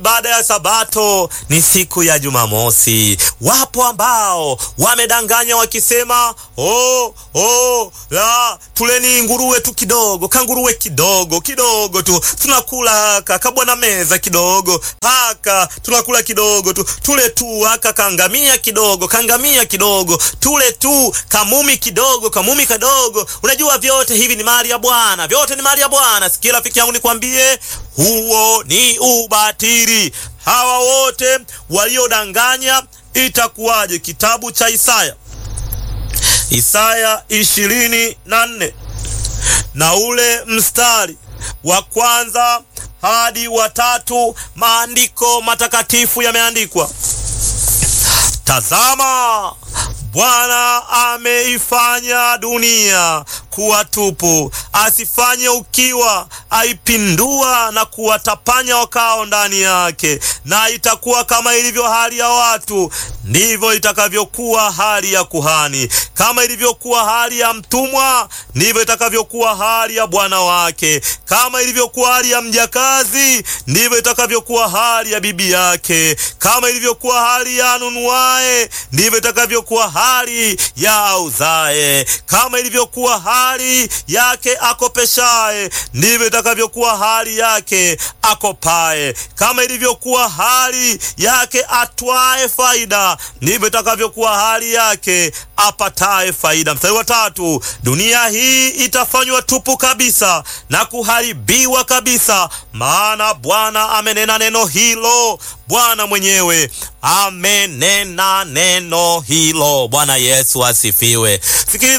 baada ya Sabato ni siku ya Jumamosi. Wapo ambao wamedanganya wakisema, oh, oh, la tuleni nguruwe tu kidogo, kanguruwe kidogo kidogo tu, tunakula haka kabwana meza kidogo haka, tunakula kidogo tu, tule tu haka kangamia kidogo, kangamia kidogo, tule tu kamumi kidogo, kamumi kadogo. Unajua vyote hivi ni mali ya Bwana, vyote ni mali ya Bwana. Sikia rafiki yangu, nikwambie, huo ni ubatili. Hawa wote waliodanganya, itakuwaje? Kitabu cha Isaya, Isaya ishirini na nne na ule mstari wa kwanza hadi wa tatu, maandiko matakatifu yameandikwa, tazama Bwana ameifanya dunia kuwa tupu, asifanye ukiwa, aipindua na kuwatapanya wakao ndani yake. Na itakuwa kama ilivyo hali ya watu, ndivyo itakavyokuwa hali ya kuhani; kama ilivyokuwa hali ya mtumwa, ndivyo itakavyokuwa hali ya bwana wake; kama ilivyokuwa hali ya mjakazi, ndivyo itakavyokuwa hali ya bibi yake; kama ilivyokuwa hali ya anunuaye, ndivyo itakavyokuwa hali ya auzaye; kama ilivyokuwa hali yake akopeshaye, ndivyo itakavyokuwa hali yake akopaye; kama ilivyokuwa hali yake atwaye faida, ndivyo itakavyokuwa hali yake apataye faida. Mstari wa tatu, dunia hii itafanywa tupu kabisa na kuharibiwa kabisa, maana Bwana amenena neno hilo. Bwana mwenyewe amenena neno hilo. Bwana Yesu asifiwe. Sikiliza